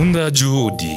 matunda ya juhudi.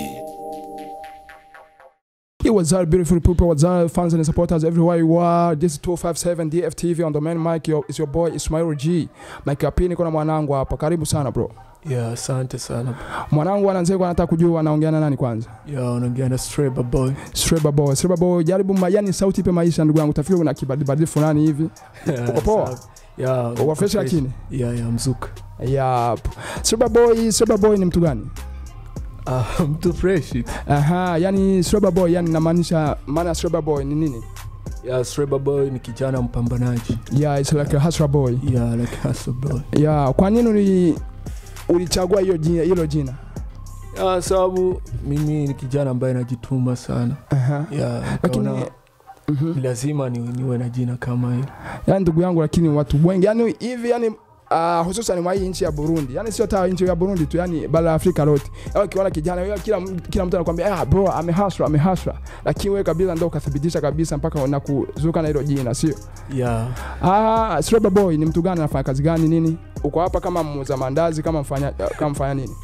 Hey, what's up, beautiful people? What's up, fans and supporters everywhere you are? This is 257 DFTV on the main mic. Yo, it's your boy Ismail G. Mike ya pili niko na mwanangu hapa. Karibu sana bro. Yeah, asante sana. Mwanangu ananzeko anataka kujua anaongea na nani kwanza. Yeah, unaongea na Streba boy. Streba boy, Streba boy, jaribu ma, yani sauti ipe maisha ndugu yangu. Tafikiri kuna kibadibadili fulani hivi. Yeah, Uko poa? sawa. Yeah, Uko uko fresh fresh. lakini. Yeah, yeah, mzuka. Yep. Streba boy, Streba boy ni mtu gani? Ah, mtu fresh. Aha, yani Streba boy, yani namaanisha maana ya Streba boy ni nini? Yeah, Streba boy ni kijana mpambanaji. Yeah, it's like a hustler boy. Yeah, like hustle boy. Yeah, kwa nini uli ulichagua hiyo jina hilo jina? Yeah, sababu mimi ni kijana ambaye najituma sana. Aha. Yeah, Lakini nikaona Mhm. ni lazima ni, niwe na jina kama hilo. yani ndugu yangu lakini watu wengi yani hivi yani Uh, hususan mwa hii nchi ya Burundi yani sio hata nchi ya Burundi tu yani bara la Afrika lote au kiona kijana yeye kila kila mtu anakuambia ah bro amehasra amehasra lakini wewe kabisa ndio ukathibitisha kabisa mpaka unakuzuka na hilo jina sio Yeah. ah Streba boy ni mtu gani anafanya kazi gani nini uko hapa kama muuza mandazi kama mfanya kama mfanya nini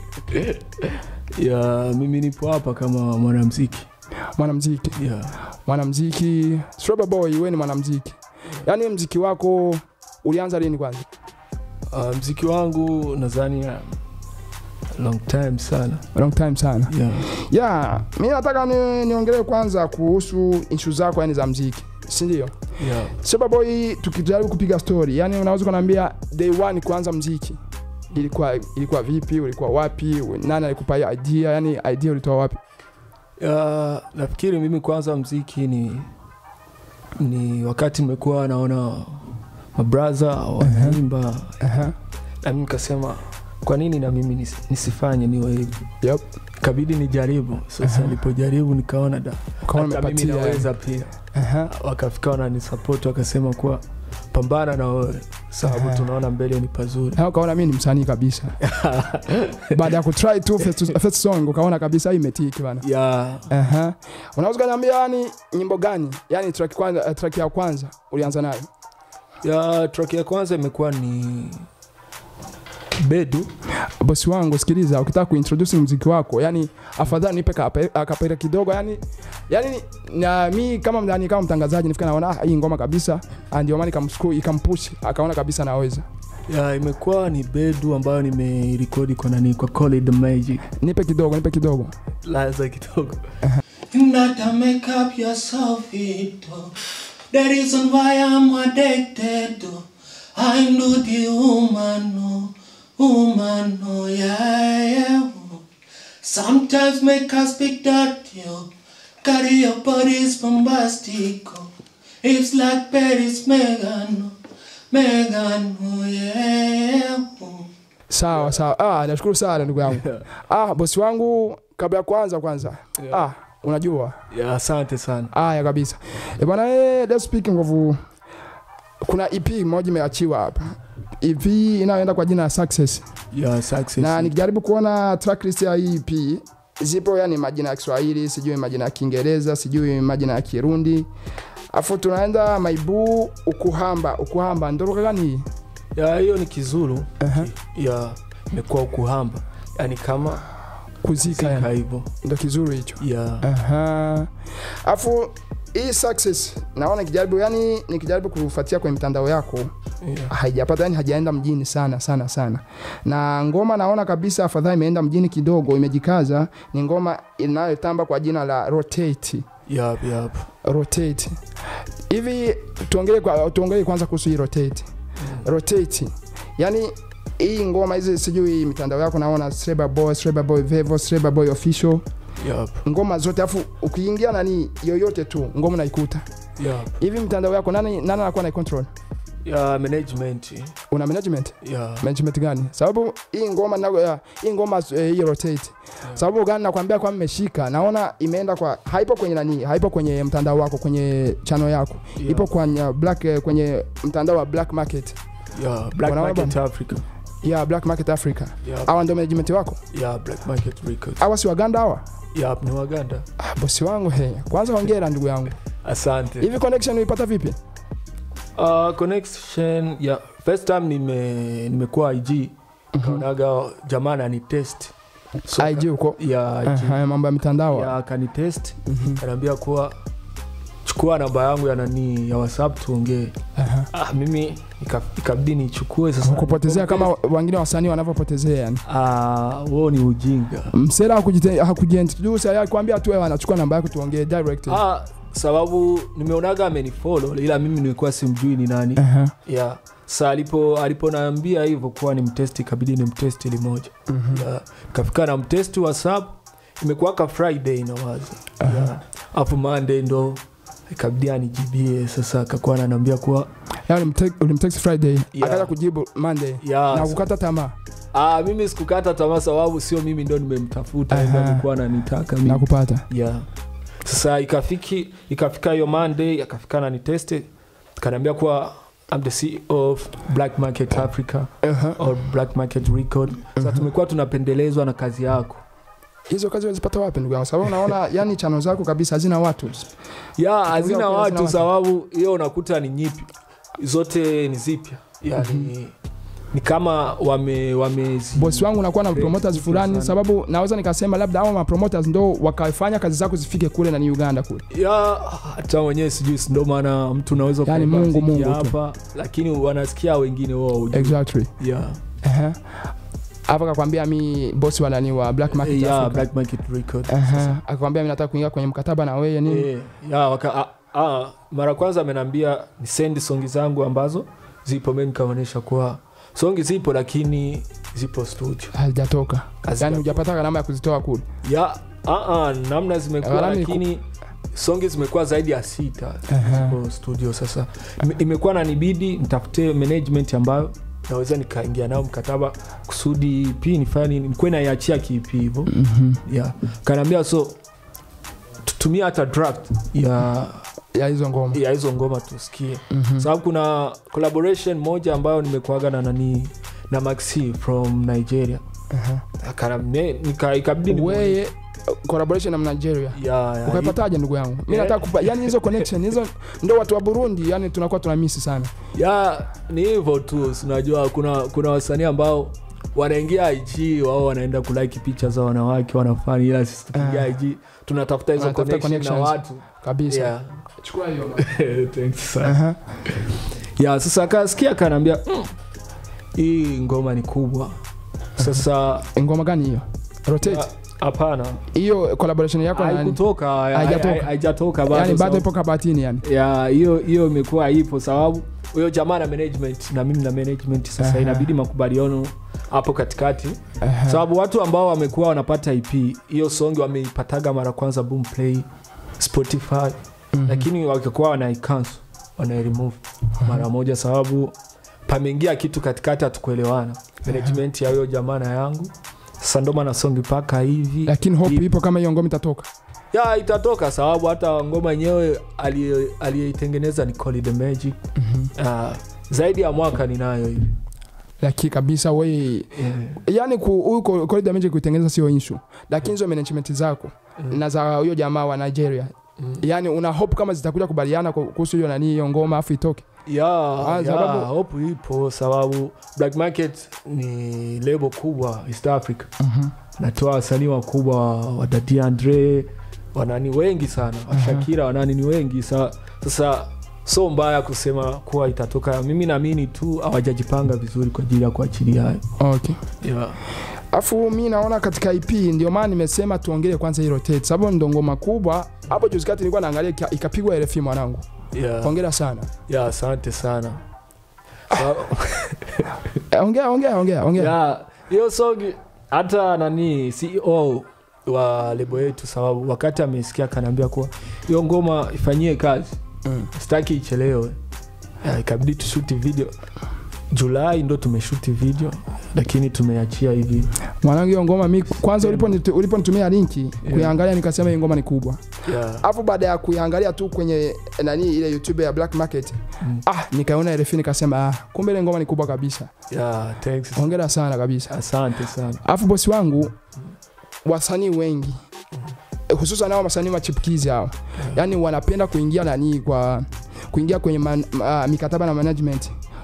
Yeah, mimi nipo hapa kama mwanamuziki. mwanamuziki Yeah. mwanamuziki Streba boy wewe ni mwanamuziki yani mziki wako ulianza lini kwanza Uh, mziki wangu nadhani uh, long time sana. long time sana Yeah. ya mi nataka ni, niongelee kwanza kuhusu ishu zako yani za mziki sindio Yeah. sababoy tukijaribu kupiga story yani unaweza ukanaambia day one kuanza mziki ilikuwa ilikuwa vipi ulikuwa wapi nani alikupa hiyo idea yani idea ulitoa wapi Ya, nafikiri mimi kwanza mziki ni ni wakati nimekuwa naona mabraza wanaimba Aha. na mimi nikasema kwa nini na mimi nis, nisifanye niwe hivi Yep. kabidi nijaribu sasa Aha. nilipojaribu nikaona da Ukaona hata mimi umepatia, naweza pia Aha. wakafika wananisapoti wakasema kuwa pambana na wewe sababu Aha. tunaona mbele ni pazuri Ha, ukaona mi ni msanii kabisa baada ya kutry tu first, first song ukaona kabisa hii imetiki bana ya Aha. unaweza ukaniambia yani nyimbo gani yani track, kwanza, track ya kwanza ulianza nayo ya track ya kwanza imekuwa ni bedu bosi wangu sikiliza ukitaka kuintroduce muziki wako yani afadhali nipe kape- akapera kidogo yani yani na mi kama mdani kama mtangazaji nifika naona ah, hii ngoma kabisa Ah, ndio maana ikamsukuu ikampush akaona kabisa naweza ya imekuwa ni bedu ambayo nimerekodi kwa nani kwa Call the Magic nipe kidogo nipe kidogo laza kidogo You not to make up yourself, it oh. The reason why I'm addicted, oh. I'm not the woman, no, woman, no, yeah, yeah. oh. Sometimes make us speak dirty, oh. Carry your bodies bombastic, oh. It's like Paris, Megan, oh. Megan, oh, yeah. oh. sawa sawa ah, nashukuru sana ndugu yangu ah, bosi wangu kabla ya kwanza kwanza Yeah. ah, unajua ya asante sana haya kabisa e bwana eh, let's speaking of kuna ep moja imeachiwa hapa ep inayoenda kwa jina la success ya success na nikijaribu kuona tracklist ya hii EP zipo yani majina ya Kiswahili, sijui majina ya Kiingereza, sijui majina ya Kirundi. Afu tunaenda maibu ukuhamba, ukuhamba ndo lugha gani hii? ya hiyo ni kizulu Aha. ya imekuwa ukuhamba yani kama Kuzika zika yani. hivyo Ndo kizuri hicho. ya Aha. Afu hii success naona nikijaribu yani nikijaribu kufuatia kwenye mitandao yako ya. haijapata yani hajaenda mjini sana sana sana na ngoma naona kabisa afadhali imeenda mjini kidogo imejikaza ni ngoma inayotamba kwa jina la rotate Yap, yap. rotate hivi tuongelee kwa tuongelee kwanza kuhusu hii rotate rotate yani hii ngoma hizi sijui mitandao yako naona Streba Boy, Streba Boy Vevo, Streba Boy Official, Yap, ngoma zote afu ukiingia nani yoyote tu ngoma unaikuta yap. hivi mitandao yako nani nani anakuwa na control ya management una management ya management gani sababu hii ngoma na, ya, hii ngoma eh, hii rotate sababu gani nakwambia kwa mmeshika naona imeenda kwa haipo kwenye nani haipo kwenye mtandao wako kwenye channel yako ya. ipo kwenye black eh, kwenye mtandao wa black market ya black Unaona market africa ya black market africa ya hawa ndio management wako ya black market records hawa si waganda hawa ya ni waganda ah, bosi wangu he kwanza hongera ndugu yangu asante hivi connection uipata vipi uh, connection ya first time nime nimekuwa ig kaonaga jamaa ni test So, IG huko ya IG. Aha, mambo ya mitandao ya akanitest Mhm. kanaambia kuwa chukua namba yangu ya nani ya whatsapp tuongee Aha. ah, mimi ika- ikabidi nichukue sasa kupotezea kama wengine wasanii wanavyopotezea yani ah, huo ni ujinga msela hakujite- hakujiintroduce yeye alikwambia tu wewe anachukua namba yako tuongee direct ah, sababu nimeonaga amenifollow ila mimi nilikuwa simjui ni nani Aha. yeah. sa alipo aliponaambia hivyo kuwa ni mtesti ikabidi ni mtesti limoja Mhm. yeah. kafika na mtesti whatsapp imekuwaka friday nawaza yeah. afu monday ndo ikabidi anijibie sasa akakuwa ananiambia kuwa Yaani ulimte- ulimtext friday Yeah. akaja kujibu monday yeah, na kukata tamaa Ah, mimi sikukata tamaa sababu sio mimi ndo nimemtafuta Aha. ndo alikuwa ananitaka na mimi. kupata Yeah. Sasa ikafiki ikafika hiyo Monday akafika na niteste kaniambia kuwa I'm the CEO of Black Market Africa Aha. or Black Market Record. Sasa tumekuwa tunapendelezwa na kazi yako. hizo kazi wazipata wapi ndugu yangu sababu unaona yani chano zako kabisa hazina watu Ya hazina Hazina watu watu. sababu hiyo unakuta ni nyipi. Zote ni zipya. Yani ni kama wame wame bosi wangu unakuwa na Very promoters good fulani sana. sababu naweza nikasema labda hao mapromoters ndo wakafanya kazi zako zifike kule na ni uganda kule ya hata wenyewe sijui si ndo maana mtu unaweza Yani kuimba Mungu, mziki Mungu tu. hapa lakini wanasikia wengine wao hujui. exactly yeah. Aha. hapo akakwambia mi bosi wa nani wa black market yeah, Africa. Black Market Record. Aha. akakwambia mi nataka kuingia kwenye mkataba na wewe nini Eh, ya, waka, a, a, mara kwanza amenambia ni send songi zangu ambazo zipo mi nikaonyesha kuwa songi zipo lakini zipo studio hazijatoka Hazija- yani hujapata gharama ya kuzitoa kule ya a, a, namna zimekuwa Gharama ni lakini songi zimekuwa zaidi ya sita Aha. zipo studio sasa Ime- imekuwa nanibidi nitafute management ambayo naweza nikaingia nao mkataba kusudi p nifanye nikuwe naiachia kipi hivo Mhm. yeah. kanaambia so tutumia hata draft ya ya hizo ngoma ya hizo ngoma tusikie Mhm. sababu kuna collaboration moja ambayo nimekuaga na nani na maxi from nigeria Aha. Akana- ne- nika- ikabidi ni- weye collaboration na nigeria ya, ya, ukaipataje ndugu yangu mi Yeah. nataka kupa yani hizo connection hizo ndo watu wa burundi yani tunakuwa tunamisi sana ya ni hivyo tu sinajua kuna kuna wasanii ambao wanaingia ig wao wanaenda kulike picha za wanawake wanafani ila sisi tukiingia Ah. ig tunatafuta hizo Wanatafuta connection na connections. watu kabisa yeah. chukua hiyo Thanks sana. Aha. ya sasa akasikia akanaambia mm, hii ngoma ni kubwa sasa ngoma gani hiyo rotate ya, hapana hiyo collaboration yako na nani haikutoka Haijatoka. hai- haijatoka bado yani bado sababu- ipo kabatini yani ya hiyo hiyo imekuwa ipo sababu huyo jamaa na management na mimi na management sasa Aha. inabidi makubaliano hapo katikati Aha. sababu watu ambao wamekuwa wanapata ip hiyo songi wameipataga mara kwanza boom play spotify Mhm. lakini wakikuwa wanaicancel wanairemove mara moja sababu pameingia kitu katikati hatukuelewana management ya huyo jamaa na yangu sasa ndo maana songi paka hivi lakini hope Ipo. ipo kama hiyo ngoma itatoka ya itatoka sababu hata ngoma yenyewe aliye- aliyeitengeneza ni Call the Magic. Uh, zaidi ya mwaka ninayo hivi lakini kabisa we yeah. yani ku- huyu ko- corridor magic kuitengeneza sio issue lakini hizo management zako Mm. na za huyo jamaa wa nigeria Mm. yani una hope kama zitakuja kubaliana ku- kuhusu hiyo nani hiyo ngoma afu itoke ya, Ah, ya, sababu- hope ipo sababu Black Market ni lebo kubwa East Africa natoa wasanii wakubwa wadadi Andre wanani wengi sana washakira wanani ni wengi sa, sasa so mbaya kusema kuwa itatoka mimi naamini tu hawajajipanga vizuri kwa ajili ya kuachilia hayo okay yeah. afu mi naona katika ip ndio maana nimesema tuongele kwanza hii rotate sababu ndo ngoma kubwa hapo juzi kati nilikuwa naangalia ika- ikapigwa rfi mwanangu Yeah. hongera sana ya asante sana Sa- Eh, ongea ongea ongea ongea ya hiyo songi hata nani ceo wa lebo yetu sababu wakati amesikia akanaambia kuwa hiyo ngoma ifanyie kazi Mm. sitaki ichelewe Ya, ikabidi tushuti video julai ndo tumeshuti video lakini tumeachia hivi mwanangu hiyo ngoma mi kwanza uliponitu- uliponitumia linki kuiangalia nikasema hii ngoma ni kubwa yeah. alafu baada ya kuiangalia tu kwenye nani ile youtube ya black market Mm. ah nikaona rfi nikasema ah, kumbe ile ngoma ni kubwa kabisa yeah, thanks. hongera sana kabisa asante sana alafu bosi wangu wasanii wengi eh, hususan hao wasanii machipukizi hao yani wanapenda kuingia nani kwa kuingia kwenye man, ma, mikataba na management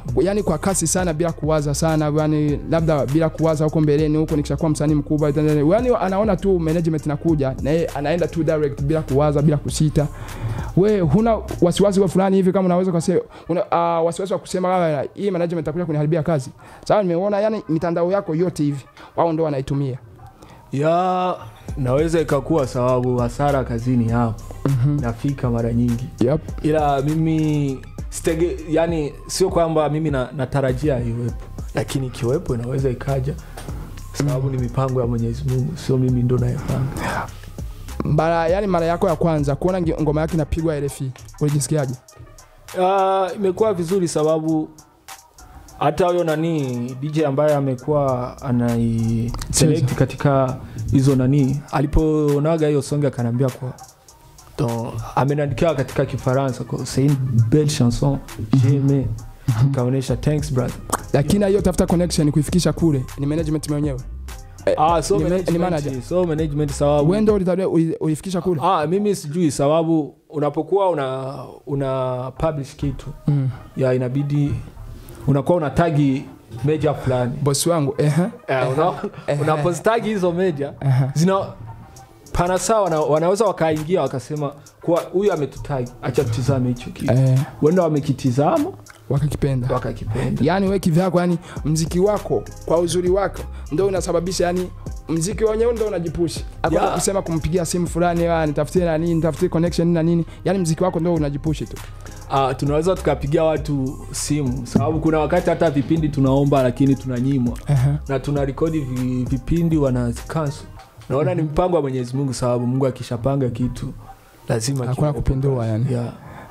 yani kwa kasi sana bila kuwaza sana yani labda bila kuwaza huko mbeleni huko nikishakuwa msanii mkubwa yani anaona tu management inakuja na yeye anaenda tu direct bila kuwaza bila kusita we huna wasiwasi wa fulani hivi kama unaweza kusema una, uh, wasiwasi wa kusema kama hii management itakuja kuniharibia kazi sawa nimeona yani mitandao yako yote hivi wao ndio wanaitumia ya naweza ikakuwa sababu hasara kazini hapo nafika mara nyingi yep. ila mimi stege, yani sio kwamba mimi na, natarajia iwepo lakini ikiwepo inaweza ikaja sababu ni mipango ya mwenyezi mungu sio mimi ndo nayepanga mara yani mara yako ya kwanza kuona ngi- ngoma yake inapigwa RFI ulijisikiaje uh, imekuwa vizuri sababu hata huyo nani dj ambaye amekuwa anai select katika hizo nani aliponaga hiyo songe akanaambia kwa donc amenandikia katika kifaransa kwa c'est une belle chanson j'aime kaonyesha thanks brother lakini hiyo tafuta connection kuifikisha kule ni management mwenyewe ah so Ni ma- ni management, manager. so management sababu wewe ndio ulitakiwa ui- uifikisha kule ah mimi sijui sababu unapokuwa una una publish kitu mm. ya inabidi unakuwa una tagi meja fulani bosi wangu ehe Eh, una- Ehe. unapostagi hizo meja ehe zina pana saa wana, wanaweza wakaingia wakasema kuwa huyu ametutagi acha tutizame hicho kitu eh wenda wamekitizama wakakipenda wakakipenda yani we kivyako yani mziki wako kwa uzuri wako ndo unasababisha yani mziki wenyewe ndo unajipushi hakuna Yeah. kusema kumpigia simu fulani "Ah, nitafutie na nini nitafutie connection na nini yani mziki wako ndo unajipushi tu Ah, tunaweza tukapigia watu simu sababu kuna wakati hata vipindi tunaomba lakini tunanyimwa Ehe. na tuna rekodi vi, vipindi wanazikansu naona ni mpango wa mwenyezi mungu sababu mungu akishapanga kitu lazima hakuna kiwepo kupindua pale. yani yeah,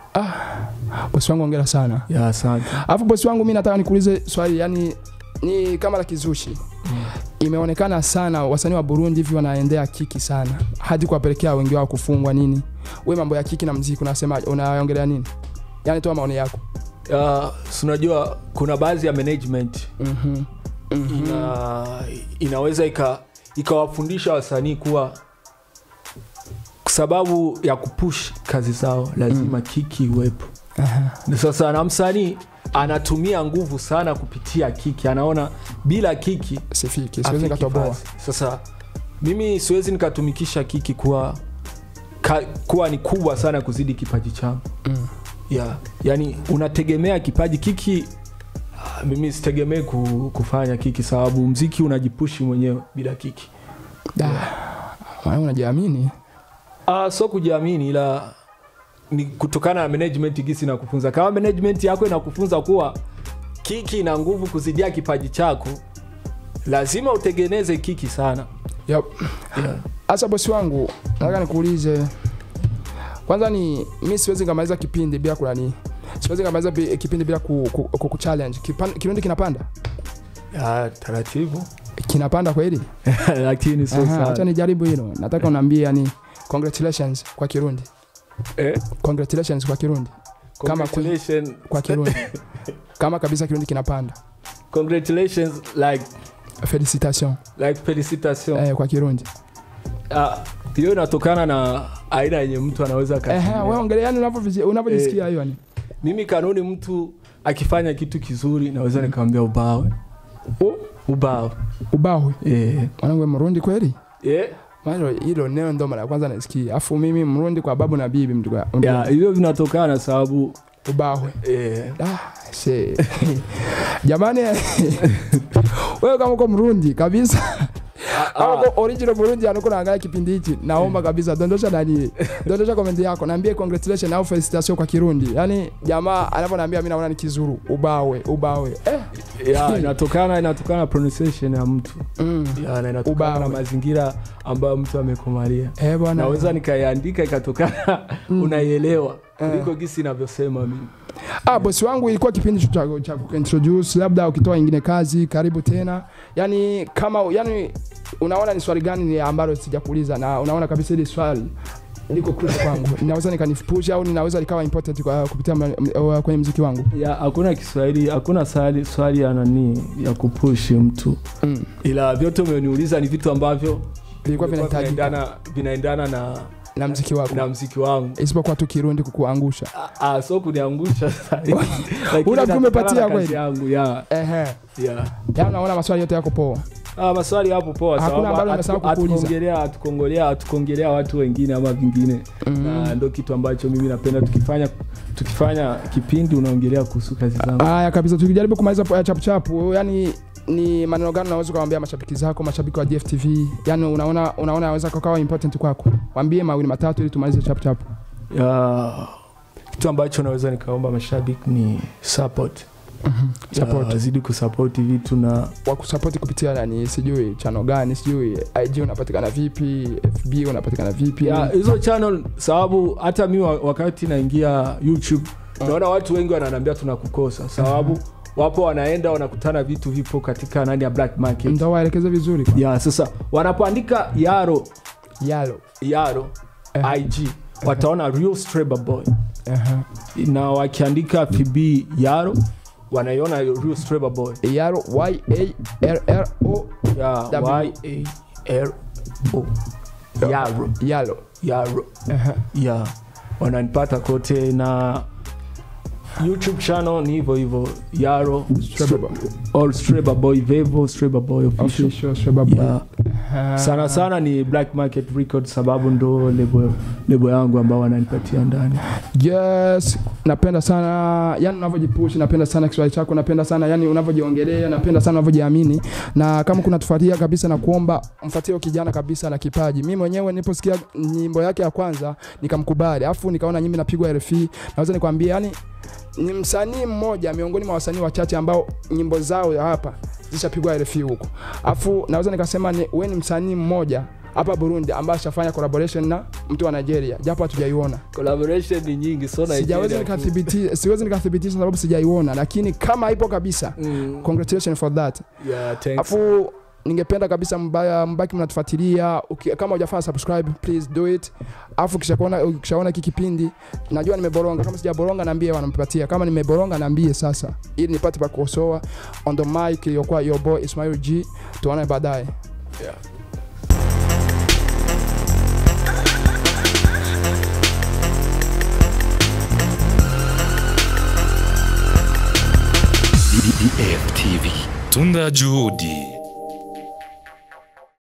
bosi wangu ongera sana yeah, asante alafu bosi wangu mi nataka nikuulize swali yani ni kama la kizushi imeonekana sana wasanii wa burundi hivi wanaendea kiki sana hadi kuwapelekea wengi wao kufungwa nini we mambo ya kiki na mziki unasemaje unaongelea nini yani toa maoni yako uh, si unajua kuna baadhi ya management Mhm. Mhm. ina, inaweza ika ikawafundisha wasanii kuwa kwa sababu ya kupush kazi zao lazima kiki iwepo Aha. Na sasa na msanii anatumia nguvu sana kupitia kiki anaona bila kiki sifiki siwezi afiki nikatoboa fasi. sasa mimi siwezi nikatumikisha kiki kuwa ka, kuwa ni kubwa sana kuzidi kipaji changu Mm. yeah. yani unategemea kipaji kiki ah, mimi sitegemee ku, kufanya kiki sababu mziki unajipushi mwenyewe bila kiki Da. Maana unajiamini uh, so kujiamini ila ni kutokana na management gisi na kufunza kama management yako inakufunza kuwa kiki ina nguvu kuzidia kipaji chako lazima utengeneze kiki sana Yep. yeah. Asa bosi wangu, nataka nikuulize kwanza, ni mi siwezi nikamaliza kipindi bila kulani, siwezi nikamaliza bi- kipindi bila ku, ku, ku, ku challenge. Kipan, kirundi kinapanda ya, taratibu kinapanda kweli? lakini sio Aha, Acha sana nijaribu hilo. Nataka uniambie yani congratulations kwa Kirundi. eh? Congratulations kwa Kirundi. Kama Congratulations- Kwa Kirundi. Kama kabisa Kirundi kinapanda. congratulations like Felicitation like felicitation eh, kwa Kirundi. Ah, hiyo inatokana na aina yenye mtu anaweza Eh, akatumia. wewe ongelea yani unavyovisi- unavyojisikia hiyo yani. mimi kanuni mtu akifanya kitu kizuri naweza nikamwambia ubawe ubawe Ubahwe. eh. Mwanangu wewe Mrundi kweli? Eh. Maana hilo neno ndo mara ya kwanza nasikia. Afu mimi Mrundi kwa babu na bibi mtu kwa ya hivyo vinatokana sababu ubahwe. eh, Ah, she. Jamani wewe kama uko Mrundi kabisa kama uko original Burundi anuko naangalia kipindi hichi naomba kabisa dondosha nani dondosha comment yako naambie congratulations au felicitation kwa Kirundi yani jamaa anavyoniambia mimi naona ni kizuru ubawe ubawe eh ya inatokana inatokana na pronunciation ya mtu mm. ya, na inatokana Ubawe. na mazingira ambayo mtu amekomalia eh bwana naweza nikaiandika ikatokana unaielewa Eh. kuliko gisi inavyosema mimi Ah, bosi wangu ilikuwa kipindi cha, cha kuintroduce, labda ukitoa ingine kazi, karibu tena. Yani kama yani unaona ni swali gani ni ambalo sijakuuliza na unaona kabisa hili swali liko crucial kwangu. Ninaweza nikanipush au ninaweza likawa important kwa kupitia mla- m- uh, kwenye mziki wangu. ya hakuna kiswahili hakuna swali, swali ya nani ya kupushi mtu Mm. ila vyote umeniuliza ni vitu ambavyo Vilikuwa vilikuwa vinahitajika. vinaendana vinaendana na na mziki wako na mziki wangu isipokuwa tu kirundi kukuangusha Ah, ah, so kuniangusha Lakini Unakuwa umepatia natokana na kweli? kazi yangu yeah, ehe yeah. yani naona maswali yote yako poa Ah, maswali hapo poa Hakuna sababu ambalo hatu- nimesahau kukuuliza. hatukuongelea hatukuongelea hatukuongelea watu wengine ama vingine na ndo kitu ambacho mimi napenda tukifanya tukifanya kipindi unaongelea kuhusu kazi zangu haya kabisa tukijaribu kumaliza po- chapuchapu yani ni maneno gani unaweza ukawambia mashabiki zako mashabiki wa dftv yani unaona unaona aweza kakawa important kwako wambie mawili matatu ili tumalize chapuchapu Ya, kitu ambacho naweza nikaomba mashabiki ni support Support. Ya, wazidi kusapoti vitu na wakusapoti kupitia nani sijui chano gani sijui ig unapatikana vipi fb unapatikana vipi ya, hizo channel sababu hata mi wa- wakati naingia youtube naona watu wengi wananiambia tunakukosa sababu wapo wanaenda wanakutana vitu vipo katika nani ya black market ndo waelekeze vizuri kwa. ya sasa wanapoandika yaro yalo yaro Eh. ig wataona real Streba boy Ehe. na wakiandika fb yaro wanaiona real Streba boy yalo yallo ya W. y a r o yaro yalo yaro Ehe. ya wananipata kote na youtube channel ni hivyo hivyo yaro Streba Boy. or Streba boy vevo Streba boy official Official Streba Boy. ya Ehe. sana sana ni black market record sababu ndo lebo, lebo yangu ambao wananipatia ndani yes napenda sana yani unavyojipush napenda sana kiswahili chako napenda sana yani unavyojiongelea napenda sana unavyojiamini na kama kunatufuatia kabisa na kuomba mfuatie huyo kijana kabisa na kipaji mi mwenyewe niliposikia nyimbo yake ya kwanza nikamkubali alafu nikaona nyimbo inapigwa rfi naweza nikwambia yani ni msanii mmoja miongoni mwa wasanii wachache ambao nyimbo zao hapa zishapigwa rfi huko alafu naweza nikasema ni, we ni msanii mmoja hapa burundi ambaye ashafanya collaboration na mtu wa nigeria japo hatujaiona collaboration ni nyingi so sijawezi nikathibiti siwezi nikathibitisha sababu sijaiona lakini kama ipo kabisa mm, congratulations for that yeah, thanks. afu ningependa kabisa mbaya mbaki mnatufuatilia Uki- kama hujafanya subscribe please do it afu kishakuona ukishaona hiki kipindi najua nimeboronga kama sijaboronga naambie wanampatia kama nimeboronga naambie sasa ili nipate pa kukosoa on the mic iliyokuwa your boy Ismail G tuone baadaye yeah. DDF TV. Tunda juhudi.